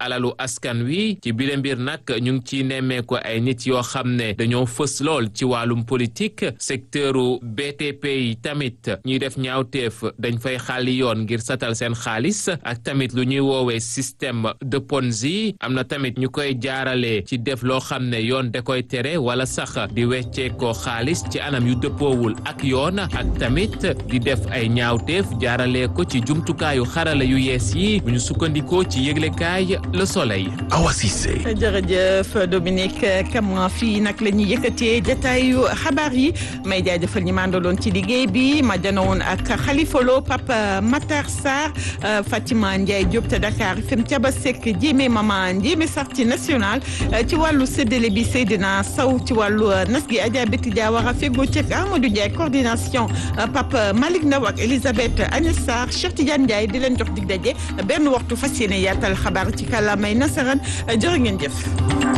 alalu askan wi ci bile mbir nag ñu ngi ciy nemmeeku ay nit yoo xam ne dañoo fës lool ci wàllum politique secteuru BTP yi tamit ñuy def ñaawteef dañ fay xaali yoon ngir satal seen xaalis ak tamit lu ñuy woowee système de Ponzi am na tamit ñu koy jaarale ci def loo xam ne yoon da koy tere wala sax di weccee ko xaalis ci anam yu dëppoowul ak yoon ak tamit di def ay ñaawteef jaarale ko ci jumtukaayu xarala yu yees yi bu ñu sukkandikoo ci yëglekaay Le Soleil. Awa Cissé. jërëjëf Dominique Camara fii nag la ñuy yëkkatee jataayu xabaar yi may jaajëfal ñi mandaloon ci liggéey bi ma janowoon ak Khalifa Lo Papa Matar Sarr Fatima Ndiaye Diop te Dakar FM Thiaba Seck Jéeme Mama Jéeme Sarti national ci wàllu séddale bi Seydina Sow ci wàllu nas gi Adja Betty Diawara fego cek Amadou Ndiaye coordination Papa Malick Ndaw ak Elisabeth Agnès Sarr Cheikh Tidiane Ndiaye di leen jox dig daje benn waxtu fas yéene yaatal xabaar ci kàllaamay nasaraan jërë ngeen jëf